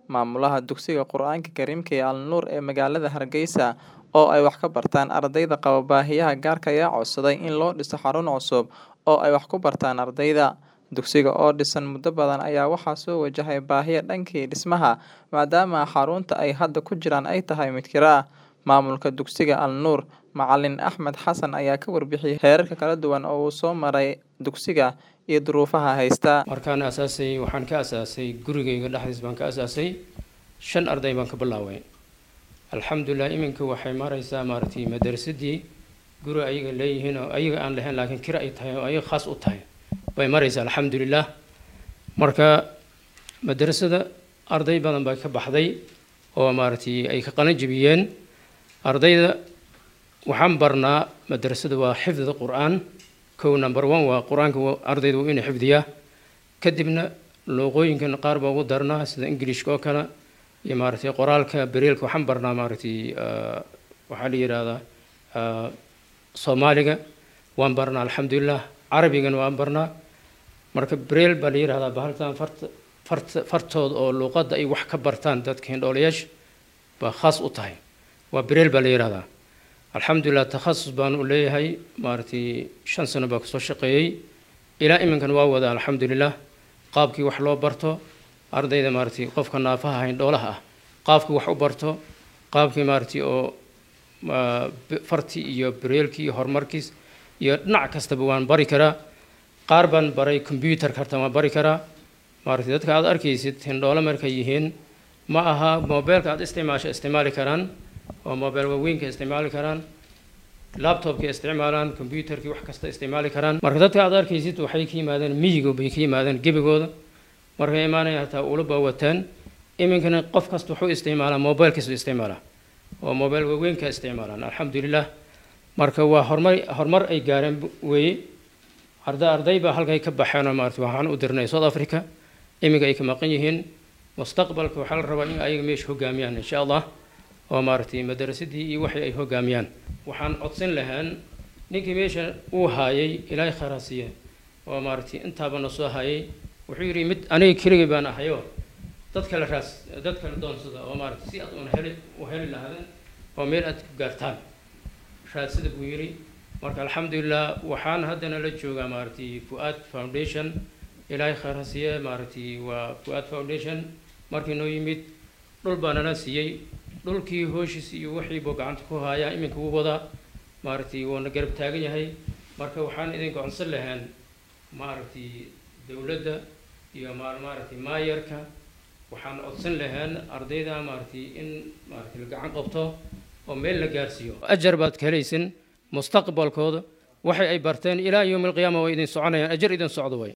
maamulaha dugsiga Qur'aanka Kariimka ee Al-Nuur ee magaalada Hargeysa oo ay wax ka bartaan ardayda qaba baahiyaha gaarka ah ayaa codsaday in loo dhiso xarun cusub oo ay wax ku bartaan ardayda. Dugsiga oo dhisan muddo badan ayaa waxaa soo wajahaya baahiyo dhankii dhismaha maadaama xarunta ay hadda ku jiraan ay tahay mid kira ah. Maamulka dugsiga Al-Nuur, Macalin Axmed Xasan ayaa ka warbixiyay heerarka kala duwan oo uu soo maray dugsiga iyo duruufaha haysta. markaan asaasay waxaan ka asaasay gurigayga dhexdiis baan ka asaasay shan arday baan ka bilaaway alxamdulilah iminka waxay maraysaa maaragtay madarasadii guri ayaga leeyihiin oo ayaga aan lahayn laakiin kira ay tahay oo ayaga khaas u tahay bay maraysaa alxamdulilah marka madarasada arday badan baa ka baxday oo maaragtay ay ka qalin jebiyeen ardayda waxaan barnaa madarasada waa xifdida qur-aan kow number one waa qur-aanka ardayda waa inuu xifdiyaa kadibna luuqooyinkan qaar baa ugu darnaa sida ingilishka oo kale iyo maaragtay qoraalka bereelka waxaan barnaa maaragtay waxaa la yidhaahdaa soomaaliga waan barnaa alxamdulilah carabigana waan barnaa marka bereel baa la yidhahdaa bahalkan farta farta fartooda oo luuqadda ay wax ka bartaan dadka hindhoolayaasha baa khaas u tahay waa bereel baa la yidhahdaa alxamdulilah takhasus baan u leeyahay maaragtay shan sano baa kusoo shaqeeyey ilaa iminkan waa wada alxamdulilah qaabkii wax loo barto ardayda maaragtay qofka naafaha hindhoolaha ah qaabkii wax u barto qaabkii maaragtay oo fartii iyo bereelkii iyo horumarkiis iyo dhinac kastaba waan bari karaa qaar baan baray combyuutarka harta waan bari karaa maaragtay dadka aad arkaysid hindhoole markay yihiin ma aha mobeelka aad isticmaasha isticmaali karaan oo mobile waaweynka isticmaali karaan laptopka isticmaalaan combyuutarkii wax kasta isticmaali karaan marka dadka aad arkaysid waxay ka yimaadeen miyiga bay ka yimaadeen gebigooda markay imaanaya hataa ulaba wataan iminkana qof kasta wuxuu isticmaalaa mobilkiisu isticmaalaa oo mobile waaweynka isticmaalaan alxamdulilah marka waa horumar horumar ay gaareen weeye arda arday baa halkay ka baxeen oo maarata waxaan u dirnay south africa iminka ay ka maqan yihiin mustaqbalka waxaa la rabaa in ayaga meesha hogaamiyaan insha allah oo maaragtay madarasadii iyo waxay ay hogaamiyaan waxaan codsan lahaan ninkii meesha uu haayay ilaahay kharaasiye oo maaragtay intaaba na soo hayay wuxuu yidhi mid aniga keligay baan ahayo dad kale raas dad kale doonsada oo maaragtay si aad uun heli u heli lahaadeen oo meel aad ku gaartaan raadsada buu yidhi marka alxamdulilah waxaan haddana la joogaa maaragtay fu'aad foundation ilaahay kharaasiye maaragtay waa fu'aad foundation markii noo yimid dhul baa nala siiyey dhulkii hooshiis iyo wixii buu gacanta ku haayaa iminka wuu wadaa maaragtay wuuna garab taagan yahay marka waxaan idinka codsan lahaan maaragtay dowladda iyo maaragtay maayarka waxaan codsan lahaan ardayda maaragtay in maaragtay la gacan qabto oo meel la gaarsiiyo ajar baad ka helaysin mustaqbalkooda waxay ay barteen ilaa yowmi alqiyaama way idin soconayaan ajar idin socdo way